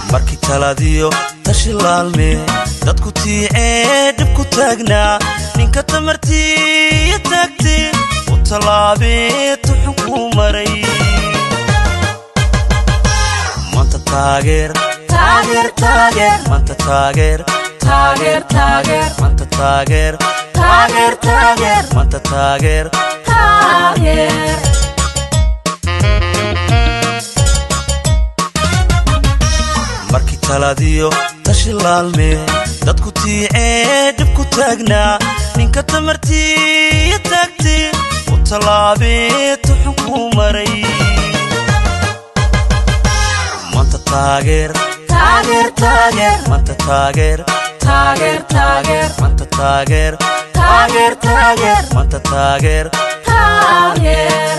markii taladiyo tashi laalme dadku tiicee dhib ku taagnaa ninka tamartiiyo taagtee u tallaabee tuxun kuu maray maanta taageer taageer taageer maanta taageer taageer taageer maanta taageer taageer taageer maanta taageer taageer markii taladiyo tashi laalme dadku tiicee dhib ku taagnaa ninka tamartiiyo taagtee u tallaabee tuxun kuu maray maanta taageer taageer taageer maanta taageer taageer taageer maanta taageer taageer taageer maanta taageer taageer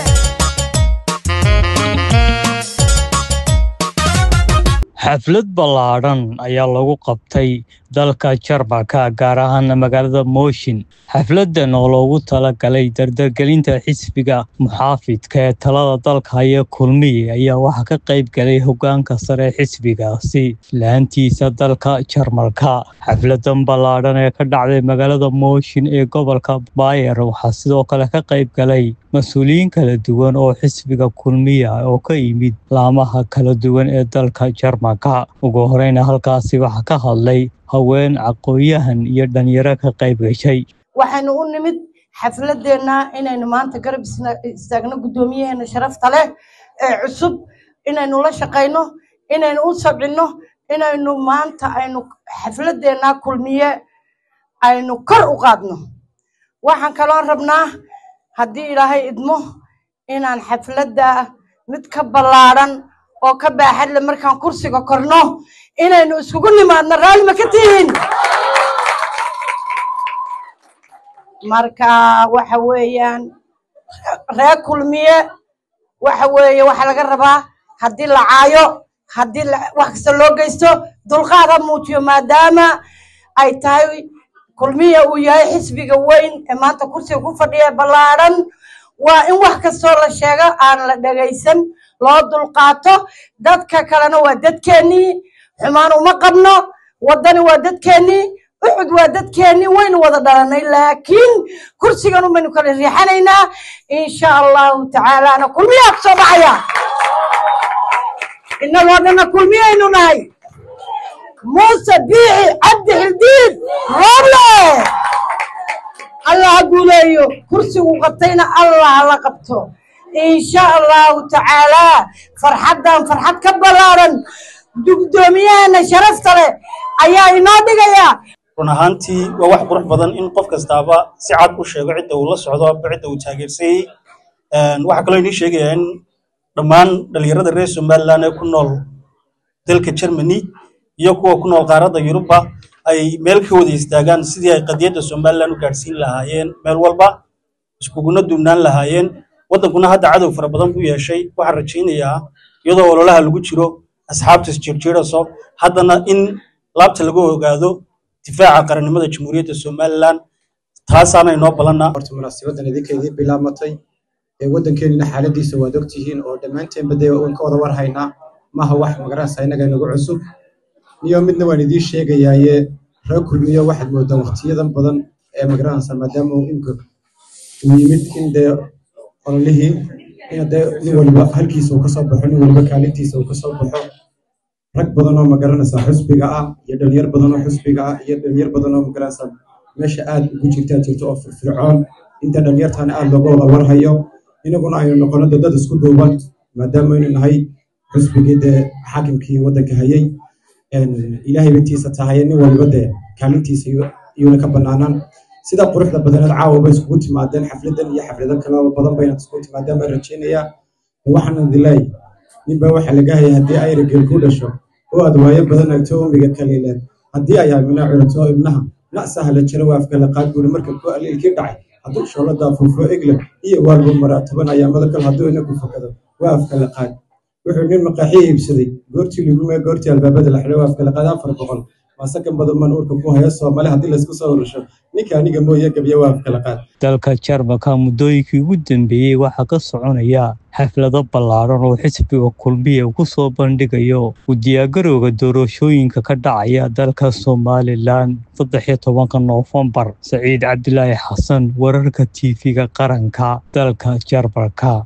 xaflad ballaadhan ayaa lagu qabtay dalka jarmalka gaar ahaan magaalada mooshin xafladan oo loogu talagalay dardargelinta xisbiga muxaafidka ee talada dalka haya kulmiye ayaa waxaa ka qayb galay hogaanka sare xisbigaasi laantiisa dalka jarmalka xafladan ballaadhan ee ka dhacday magaalada mooshin ee gobolka baayer waxaa sidoo kale ka qayb galay mas-uuliyiin kala duwan oo xisbiga kulmiya oo ka yimid laamaha kala duwan ee dalka jarmalka ugu horeyna halkaasi waxaa ka hadlay haween aqoon-yahan iyo dhalinyaro ka qayb gashay waxaynu u nimid xafladeenna inaynu maanta garab isna- istaagno guddoomiyaheena sharafta leh ee cusub inaynu la shaqayno inaynu u sabcinno inaynu maanta aynu xafladeenna kulmiye aynu kor u qaadno waxaan kaloo rabnaa haddii ilaahay idmo inaan xafladda mid ka ballaadhan oo ka baaxad leh markaan kursiga korno inaynu iskugu nimaadno raalli ma ka tihiin marka waxa weeyaan reer kulmiye waxa weeye waxaa laga rabaa haddii la caayo haddii la- wax kasta loo geysto dulqaad ha muujiyo maadaama ay tahay kulmiye uu yahay xisbiga weyn ee maanta kursiga ku fadhiya ballaadhan waa in wax kastoo la sheego aan la dhegaysan loo dulqaato dadka kalena waa dadkeennii xumaan uma qabno waddani waa dadkeennii uxud waa dadkeennii waynu wada dhalanay laakiin kursigan umaynu kala riixanaynaa insha allahu tacaalaana kulmiyaa ku soo baxaya innagoo dhanna kulmiyaynu nahay muuse biixi cabdi xildiid rooble allah ha guuleeyo kursigu qabtayna allah hala qabto insha allahu tacaalaa farxaddan farxad ka ballaaran guddoomiyaheena sharafta leh ayaa inoo dhigaya run ahaantii waa wax qurux badan in qof kastaaba si cad u sheego cidda uu la socdo aba cidda uu taageersayey waxaa kaloo inii sheegayaa in dhammaan dhalinyarada reer somaliland ee ku nool dalka germany iyo kuwa ku nool qaaradda yurubba ay meel ka wada istaagaan sidii ay qadiyadda somaliland u gaadhsiin lahaayeen meel walba iskuguna duubnaan lahaayeen waddankuna hadda cadow fara badan buu yeeshay waxaan rajaynayaa iyadoo ololaha lagu jiro asxaabta isjirjiiraso haddana in laabta laga ogaado difaaca qarannimada jamhuuriyadda somaliland taasaana inoo balannaa horta munaasabadan idinka idiin bilaamatay ee waddankeenina xaaladiisa waad ogtihiin oo dhammaanteenba dee waan ka wada war haynaa maaha wax magaranaysa innaga inagu cusub niyo midna waan idiin sheegayaaye reer kulmiyo waxaad moodaan waqtiyadan badan ee magaranaysa maadaama uu imka uu yimid in dee ololihii in dee nin waliba halkiisa uu kasoo baxo nin waliba kaalintiisa uu kasoo baxo rag badan oo magaranaysa xusbiga ah iyo dhalinyar badan oo xusbiga ah iyo dhalinyar badan oo magaranaysa meesha aad ugu jirtaa jirto oo firfircoon inta dhalinyartaana aad looga wada warhayo inaguna aynu noqono dee dad isku duuban maadaama aynu nahay xusbigii dee xaakimkii waddanka hayay ilaahay bintiisa tahay nin waliba dee kaalintiisa iyuuna ka banaanaan sida quruxda badaneed caawa bay iskugu timaadeen xafladan iyo xaflado kaleba badan bayna iskugu timaadeen baan rajaynayaa waxaan dilaay ninbaa waxaa laga hayay haddii ayra geel ku dhasho oo aad waayo badan agto umiga kaliileed haddii ay amina curato ibnaha nacsaha la jaro waa afkala qaad guri marka ku aliilkii dhacay hadduu shooladaa fuufo egle iyo waalba maraa toban ayaamada kale hadduu inagu fakado waa afkala qaad wuxuu nin maqaaxi iibsaday goortii ligume goortii albaabada la xidhay waa afkala qaad afar boqol maasakan badan man urka ku haya soomaali haddii laysku soo urusho ninka aniga mooye gebya waa kala qaad dalka jarmalka muddooyinkii ugu dambeeyey waxaa ka soconaya xaflado ballaadhan oo xisbiga kulmiya ku soo bandhigayo u diyaargarowga doorashooyinka ka dhacaya dalka somalilan saddex iyo tobanka noofembar saciid cabdilaahi xasan wararka tv-ga qaranka dalka jarmalka